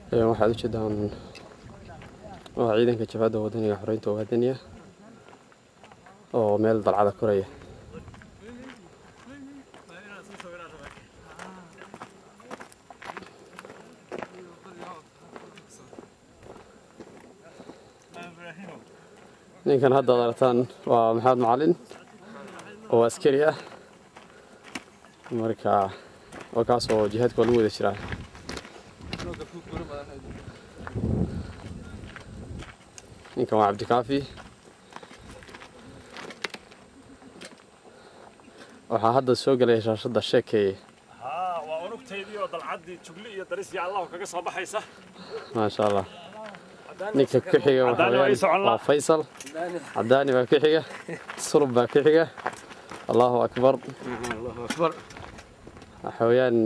waxaad u jeedaan waa ciidanka jabhadda wadaniga xoreynta ogaadaniya oo meel dalcada koraya ninkan hadda ad aragtaan waa maxamed macalin oo askari ah marka waa kaas oo jihaadka waa lagu wada jiraa ninkan waa cabdikaafi waxaa hadda soo gelaya shaashadda sheekeeye haa waa unugtaydii oo dalcaddii jugli iyo daris iyo allahu kaga soo baxaysa maasha allah ninka ku xiga waxa Cadaani waa ii socon weeyaan la. waa faysal cadaani baa ku xiga sulub baa ku xiga allahu akbar waxa weeyaan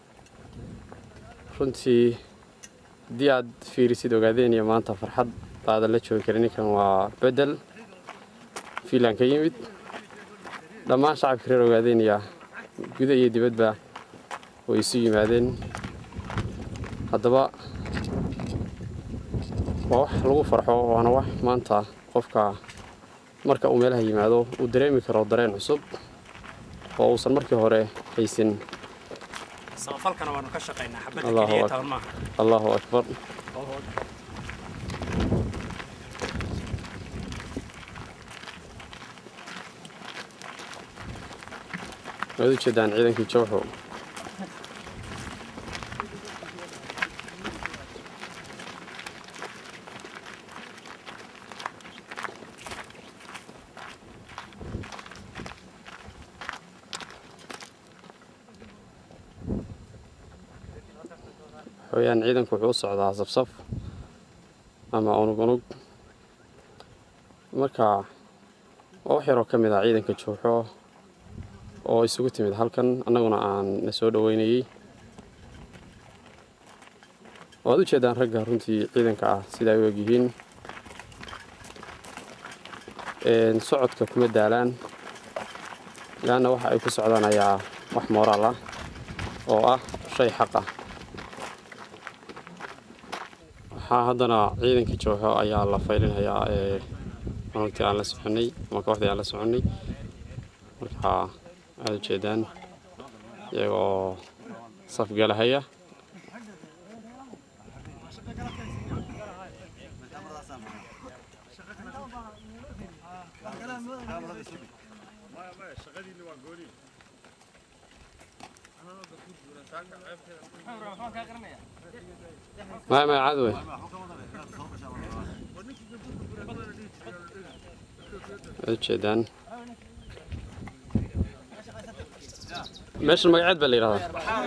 runtii haddii aad fiirisid ogaadeen iyo maanta farxad baadan la joogi karin ninkan waa bedel fiinland ka yimid dhammaan shacabka reer ogaadeen iyo guda iyo dibadba way isu yimaadeen haddaba waa wax lagu farxo waana wax maanta qofka marka uu meelaha yimaado uu dareemi karo dareen cusub oo uusan markii hore haysin samafalkana waanu ka shaqaynaa xabadda Allahu keliya akbar. taban maaha allahu akbar waad u jeedaan ciidankii jawxo waxaweyaan ciidanku wuxuu u socdaa safsaf ama unug unug marka waa wax yaroo ka mid ah ciidanka jooxo oo isugu timid halkan annaguna aan na soo dhoweynayey waad u jeedaan ragga runtii ciidanka ah sida ay u egyihiin Een, socodka kuma daalaan laanna waxa ay ku socdaan ayaa wax mooraal ah oo ah shay xaq ah waxaa haddana ciidankii jooxo ayaa la faylinayaa ee unugtii aan la soconnay ama kooxdii aan la soconnay marka aad u jeedaan iyagoo safgalahaya maya maya caadi wey waad ujeedaan meeshan magaceed baa la yidhahdaa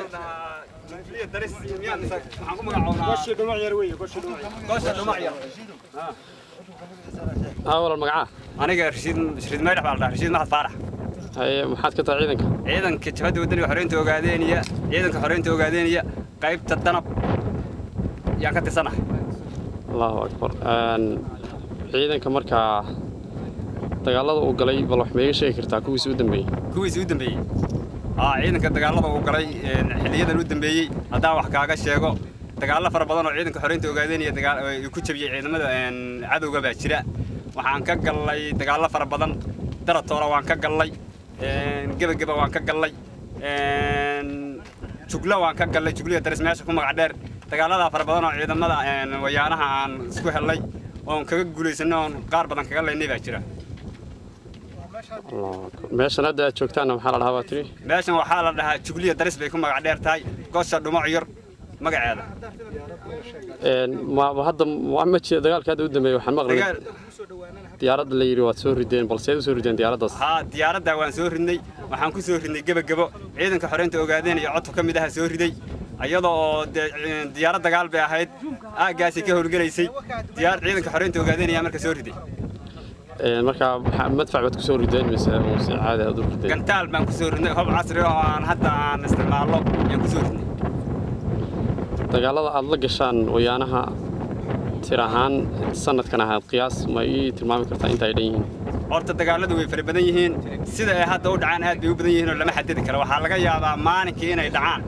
aa walal magacaa aniga rashiid rashiid maydhax baa la dhahaa rashiid maxad faarax haye maxaad ka tahay ciidanka ciidanka jabhadda wadaniga xoreynta ogaadeeniya ciidanka xoreynta ogaadeeniya qaybta danab yaan ka tirsanahay allahu akbar Een, ciidanka markaa dagaalada uu galay bal wax meega sheegi kartaa kuwiisi u dambeeyey kuwiisii u dambeeyey aa ciidanka dagaalada uu galay een, xiliyadan u dambeeyey haddaan wax kaaga sheego dagaallo fara badan oo ciidanka xoreynta ogaadeeniya dagaal ay ku jabiyey ciidamada een, cadowga baa jira waxaan ka gallay dagaallo fara badan daratoora waan ka gallay een, gebageba waan ka gallay een, jugla waan ka gallay jugliya daris meesha ku magac dheer dagaaladaa fara badan oo ciidamada een, wayaanaha aan isku hellay oon kaga guulaysanay oon qaar badan kaga laynay baa jira allahu akbar meeshan hadda aad joogtaanna maxaa la dhahaa baa tiri meeshan waxaa la dhahaa jugliya daris bay ku magac dheer tahay gosha dhumac yar magaceeda Een, ma ma hadda ma ma jira dagaalka hadda u dambeeyey waxaan maqlay dagaal diyaaradda la yidhi waad soo rideen balse aad u soo rideen diyaaraddaas haa diyaaradda waan soo ridnay waxaan ku soo ridnay gebagebo ciidanka xoreynta ogaadeen iyo codka ka mid aha soo riday iyadoo oo dee ci- diyaarad dagaal bay ahayd aaggaasi ka howlgelaysay diyaar ciidanka xoreynta ogaadeen ayaa marka soo riday Een, marka maxaa- madfac baad ku soo rideen mise mise caadi aad u rideen gantaal baan ku soo ridnay hob casri oo aan hadda aan isticmaalno ayaan ku soo ridnay dagaalada aad la gashaan wayaanaha tir ahaan sanadkan ahaad qiyaas ma ii tilmaami kartaa inta ay dhan yihiin horta dagaaladu way fara badan yihiin sida ay hadda u dhacaan aad bay u badan yihiin oo lama xadidi karo waxaa laga yaabaa maalinkii inay dhacaan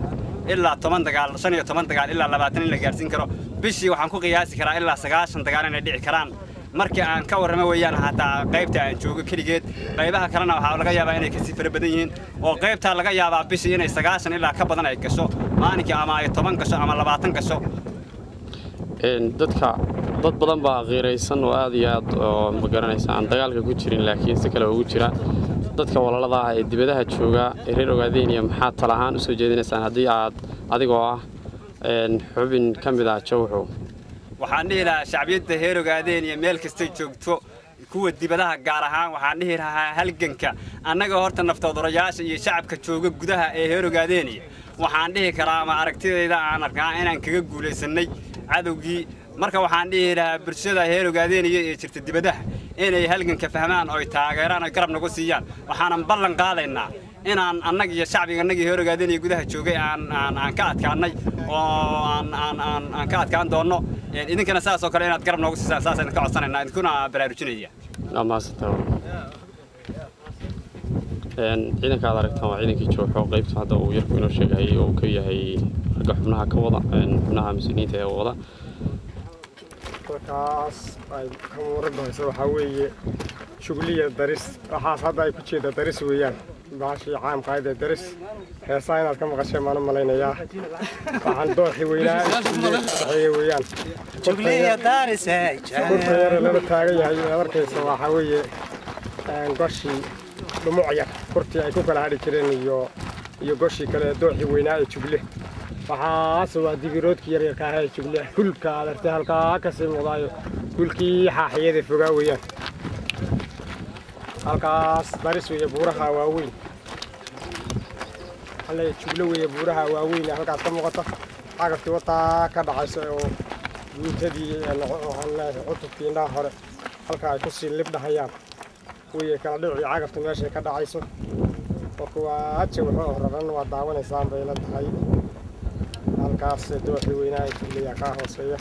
ilaa toban dagaal shan iyo toban dagaal ilaa labaatan in la gaarsiin karo bishii waxaan ku qiyaasi karaa ilaa sagaashan dagaal inay dhici karaan markii aan ka warramo weeyaan hataa qaybta aan joogo keligeed qaybaha kalena waxaa laga yaabaa inay kasii fara badan yihiin oo qaybtaa laga yaabaa bishii inay sagaashan ilaa ka badan ay gasho maalinkii ama ay toban gasho ama labaatan gasho dadka dad badan baa qiiraysan oo aad iyo aad oo ma garanaysa aan dagaalka ku jirin laakiin si kale ugu jira dadka walaalada ah ee dibadaha jooga ee reer ogaadeyniya maxaad tala ahaan u soo jeedinaysaan haddii aad adigoo ah xubin ka mid ah jawxow waxaan dhihi lahaa shacbiyadda heer ogaadeen iyo meel kastay joogto kuwa dibadaha gaar ahaan waxaan dhihi lahaa halganka annaga horta naftoodurayaasha iyo shacabka jooga gudaha ee heer ogaadeeniya waxaan dhihi karaa ama aragtidayda aan arkaa inaan kaga guulaysannay cadowgii marka waxaan dhihi lahaa bulshada heer ogaadeeniya ee jirta dibadaha inay halganka fahmaan oy taageeraan oy garab nagu siiyaan waxaanan ballan qaadaynaa inaan annag iyo shacbiga annagii heer ogaadeenaya gudaha joogay aan aan aan ka adkaannay oo aan aan aan aan ka adkaan doonno idinkana saas oo kale inaad garab noogu siisaan saasaan ka codsanaynaa idinkuna baraarujinaya amaasanta ciidanka aad aragtaan waa ciidankii jooxo qaybta hadda uu yarku inoo sheegayay oo uu ka yahay ragga xubnaha ka wada xubnaha mas-uuliyiinta ee wada halkaas ay ka muurabahayso waxaa weeye shugliya daris waxaas hadda ay ku jeeda daris weeyaan baashii caamkaayad ee daris heesaa inaad ka maqasheen maan u malaynayaa waxaan dooxi weynaa saxeeye weeyaan kurta yare lala taagan yahay aad arkaysa waxaa weeye goshii dhumuc yar kurtii ay ku kala hadhi jireen iyo iyo goshii kale ee dooxii weynaa ee jugle waxaas waa dibiroodkii yaryarka ah ee jugle hulka aad artay halkaa kasii muuqdaayo hulkii xaaxiyada fogaa weeyaan halkaas daris weeye buuraha waaweyn alle jugle weeye buuraha waaweyn ee halkaas ka muuqata cagaftii wataa ka dhacayso oo guutadii cutubkii indhaha hore halka ay kusii libdhahayaan weye kala dhicii cagafta meeshay ka dhacayso marka waa haja wuxuu horaran waa daawanaysaan bay la tahay halkaas dooxii weynaa ee juglayaa kaa hooseeya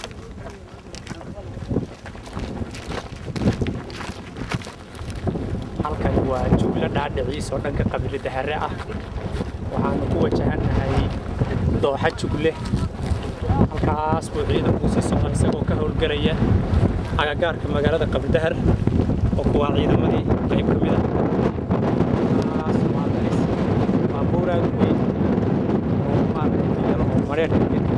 halkan waa juglo dhaadhiciis oo dhanka qabiilada hare ah waxaanu ku wajahannahay dooxa jugle halkaas buu ciidanku sii socda isagoo ka howlgelaya agagaarka magaalada qabdahar oo kuwaa ciidamadii qayb ka mid ah halkaas waa daris baabuur aad u weyn oo maaragtay yalo oo mareerka